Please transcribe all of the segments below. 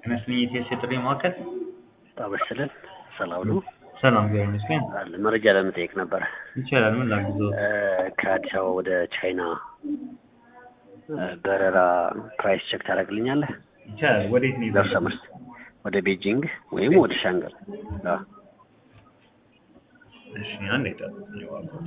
ይመስለኝ የኢቲኤስ የጥሪ ማዕከል ታበስልን ሰላም ነው ሰላም ቢሆን ይመስገን አለ መረጃ ለመጠየቅ ነበረ ይቻላል ምን ላግዘው ከአዲስ አበባ ወደ ቻይና በረራ ፕራይስ ቼክ ታደርግልኛለህ ይቻላል ወዴት ነው ደርሰ መልስ ወደ ቤጂንግ ወይም ወደ ሻንጋይ አዎ እሺ አንድ ይጠብቁኝ እባክዎት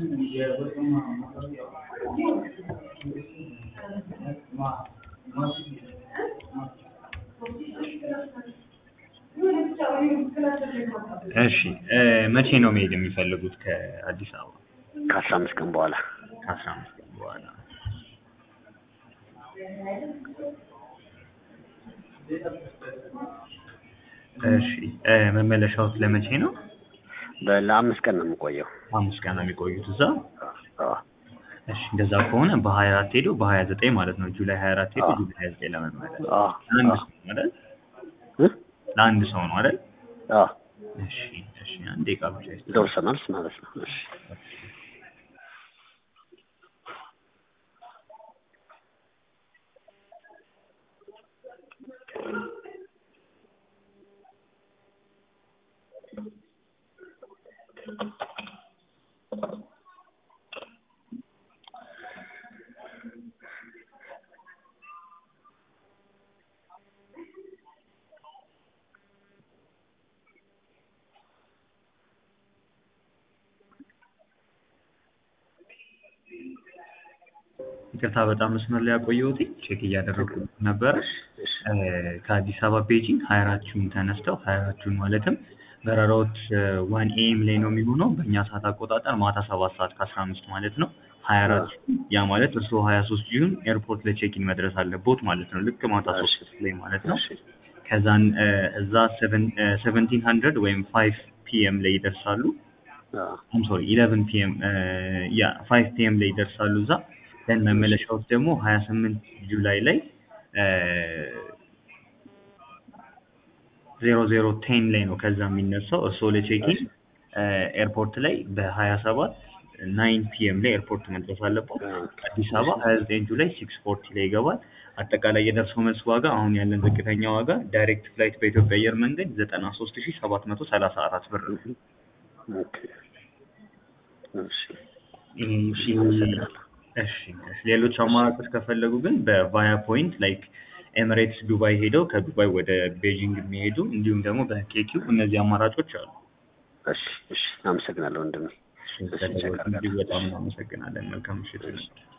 እሺ መቼ ነው መሄድ የሚፈልጉት ከአዲስ አበባ ከአስራ አምስት ቀን በኋላ ከአስራ አምስት ቀን በኋላ እሺ መመለሻዎት ለመቼ ነው በ- ለአምስት ቀን ነው የምቆየው አምስት ቀን ነው የሚቆዩት እዛ አዎ እሺ እንደዛ ከሆነ በሀያ አራት ሄዶ በሀያ ዘጠኝ ማለት ነው ጁላይ ሀያ አራት ሄዶ አዎ። ጁላይ ሀያ ዘጠኝ ለመመለስ አዎ ለአንድ አዎ ሰው ነው አይደል እ? ለአንድ ሰው ነው አይደል አዎ እሺ እሺ አንድ ደቂቃ ብቻ ይስጥ ደርሰ መልስ ማለት ነው እሺ ይቅርታ በጣም መስመር ላይ ያቆየሁት ቼክ እያደረጉ ነበረ እሺ ከአዲስ አበባ ቤጂንግ ሀያ አራት ጁን ተነስተው ሀያ አራት ጁን ማለትም በረራዎች ዋን ኤም ላይ ነው የሚሆነው በእኛ ሰዓት አቆጣጠር ማታ ሰባት ሰዓት ከአስራ አምስት ማለት ነው ሀያ አራት ያ ማለት እርስዎ ሀያ ሶስት ጁን ኤርፖርት ለቼኪን መድረስ አለቦት ማለት ነው ልክ ማታ ሶስት ላይ ማለት ነው እሺ ከዛን እዛ ሰቨንቲን ሀንድረድ ወይም ፋይቭ ፒኤም ላይ ይደርሳሉ አዎ አም ሶሪ ኢለቨን ፒኤም ያ ፋይቭ ፒኤም ላይ ይደርሳሉ እዛ ደን መመለሻዎች ደግሞ ሀያ ስምንት ጁላይ ላይ ዜሮ ዜሮ ቴን ላይ ነው ከዛ የሚነሳው እርስዎ ለቼኪን ኤርፖርት ላይ በሀያ ሰባት ናይን ፒኤም ላይ ኤርፖርት መድረስ አለበት አዲስ አበባ ሀያ ዘጠኝ ጁላይ ሲክስ ፎርቲ ላይ ይገባል አጠቃላይ የደርሶ መልስ ዋጋ አሁን ያለን ዝቅተኛ ዋጋ ዳይሬክት ፍላይት በኢትዮጵያ አየር መንገድ ዘጠና ሶስት ሺ ሰባት መቶ ሰላሳ አራት ብር ነው ኦኬ እሺ ይሄ- እሺ ይሄ- አመሰግናለሁ እሺ እሺ ሌሎች አማራጮች ከፈለጉ ግን በቫያ ፖይንት ላይክ ኤሚሬትስ ዱባይ ሄደው ከዱባይ ወደ ቤጂንግ የሚሄዱ እንዲሁም ደግሞ በኬኪው እነዚህ አማራጮች አሉ። እሺ እሺ አመሰግናለሁ ወንድሜ እሺ፣ ስለደወሉ እጅግ በጣም እናመሰግናለን። መልካም ምሽት።